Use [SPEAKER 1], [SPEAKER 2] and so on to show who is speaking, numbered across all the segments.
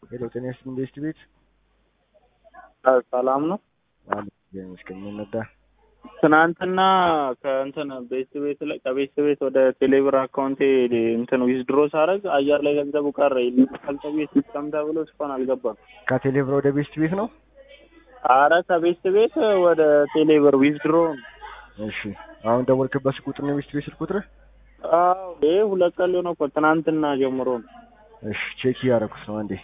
[SPEAKER 1] ሄሎ ጤና ይስጥልኝ ቤስት ቤት
[SPEAKER 2] ሰላም ነው።
[SPEAKER 1] አለ ይመስገን ምን ነዳ
[SPEAKER 2] ትናንትና ከእንትን ቤት ቤት ላይ ከቤት ቤት ወደ ቴሌብር አካውንቴ እንትን ዊዝድሮ ሳረግ አየር ላይ ገንዘቡ ቀረ። ይልካል ተብዬ ሲስተም ተብሎ እስካሁን አልገባም።
[SPEAKER 1] ከቴሌብር ወደ ቤስት ቤት ነው
[SPEAKER 2] አረ ከቤት ቤት ወደ ቴሌብር ዊዝድሮ
[SPEAKER 1] እሺ አሁን ደወልክበት ቁጥር ነው ቤስት ቤት ስልክ ቁጥር
[SPEAKER 2] አዎ ይሄ ሁለት ቀን ሊሆነው እኮ ትናንትና ጀምሮ ነው።
[SPEAKER 1] እሺ ቼክ እያደረኩት ነው አንዴ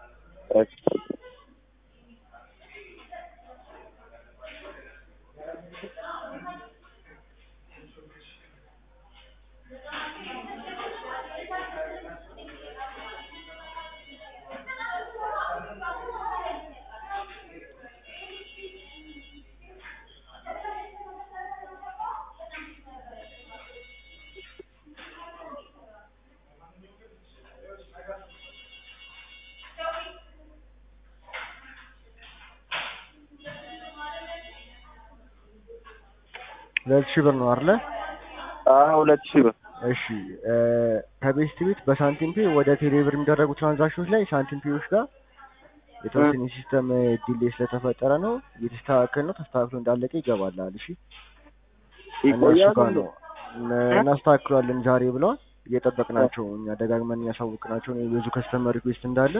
[SPEAKER 1] ሁለት ሺህ ብር ነው አይደለ?
[SPEAKER 2] አዎ ሁለት ሺህ ብር
[SPEAKER 1] እሺ ከቤስት ቤት በሳንቲም ፔ ወደ ቴሌብር የሚደረጉ ትራንዛክሽኖች ላይ ሳንቲም ፔዎች ጋር የተወሰነ ሲስተም ዲሌ ስለተፈጠረ ነው እየተስተካከል ነው። ተስተካክሎ እንዳለቀ ይገባላል። እሺ እነሱ ጋር ነው እናስተካክሏለን ዛሬ ብለዋል። እየጠበቅናቸው እኛ ደጋግመን እያሳወቅናቸው ነው። የብዙ ከስተመር ሪኩዌስት እንዳለ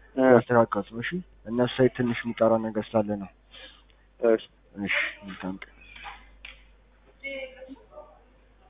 [SPEAKER 1] ያስተካከሉት ነው። እሺ እነሱ ሳይት ትንሽ የሚጠራ ነገር ስላለ ነው።
[SPEAKER 2] እሺ
[SPEAKER 1] እሺ መልካም ቀን